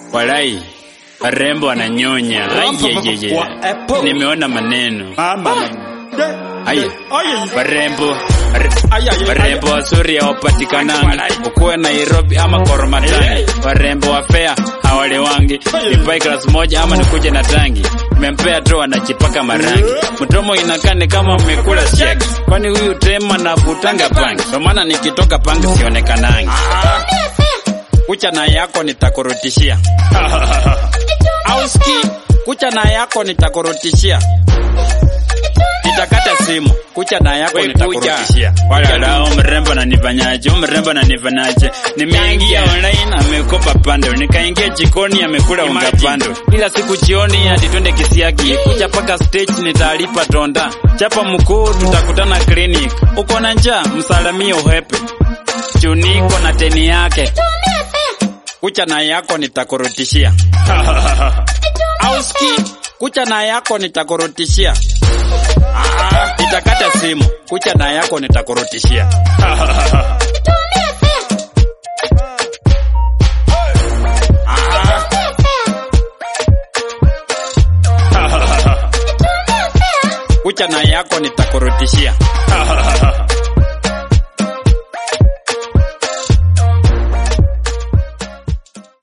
Walai, warembo wananyonya. Ayeyeye, nimeona maneno. Aya, warembo ware- warembo wazuri hawapatikanangi, ukuwe Nairobi ama Koromatani. Warembo wa fea hawalewangi, nipai klasi moja ama nikuje na tangi. Nimempea tu anajipaka marangi, mdomo inakaa ni kama mmekula shek, kwani huyu tema navutanga pangi, kwa maana nikitoka pangi sionekanangi. Kucha na yako nitakurutishia auski, kucha na yako nitakurutishia nitakata simu kucha na yako nitakurudishia. Wala mrembo ananifanyaje? Huyu mrembo ananifanyaje? Nimeingia online amekopa pando, nikaingia jikoni amekula unga pando. Kila siku jioni hadi twende kisiagi, kuja paka stage nitalipa tonda. Chapa mkuu tutakutana clinic. Uko na njaa msalamie uhepe. Juniko na teni yake. Kucha na yako nitakurudishia. Auski, kucha na yako nitakurudishia. Nitakata simu, kucha na yako nitakurutishia. Kucha na yako nitakurutishia.